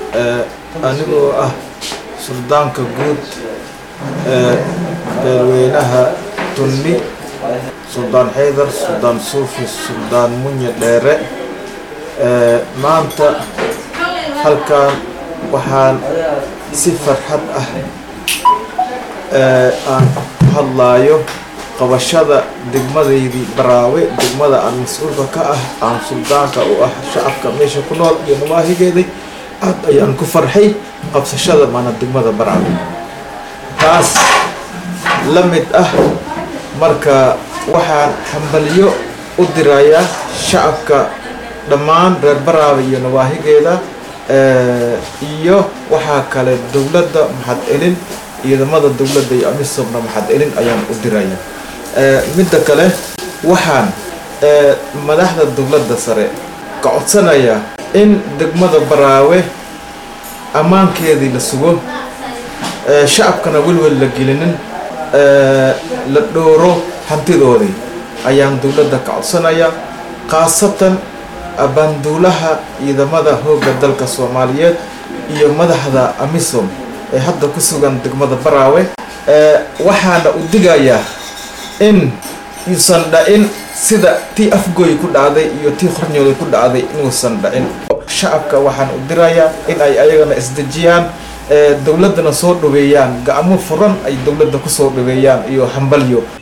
anigoo ah suldaanka guud ee beelweynaha tunni suldaan xaydar suldaan suufi suldaan munye dheere maanta halkan waxaan si farxad ah aan ku hadlaayo qabashada degmadaydii baraawe degmada aan mas-uulka ka ah aan suldaanka u ah shacabka meesha ku nool iyo nawaahigeeday aad ayaan ku farxay qabsashada maana degmada baraawe taas la mid ah marka waxaan hambalyo u dirayaa shacabka dhammaan reer baraawe iyo nawaahigeeda iyo waxaa kale dowladda maxad elin ciidamada dowladda iyo amisobna maxad elin ayaan u diraya midda kale waxaan madaxda dowladda sare ka codsanayaa in degmada baraawe ammaankeedii la sugo shacabkana welwel la gelinin la dhooro hantidoodii ayaan dowladda ka codsanayaa khaasatan abaanduulaha ciidamada hoogga dalka soomaaliyeed iyo madaxda amisom ee hadda ku sugan degmada baraawe waxaana u digayaa in uusan dhacin sida tii afgooy ku dhacday iyo tii qornyoolay ku dhacday inuusan dhacin shacabka waxaan u dirayaa in ay ayagana isdejiyaan dowladdana soo dhaweeyaan gacmo furan ay dowladda kusoo dhaweeyaan iyo hambalyo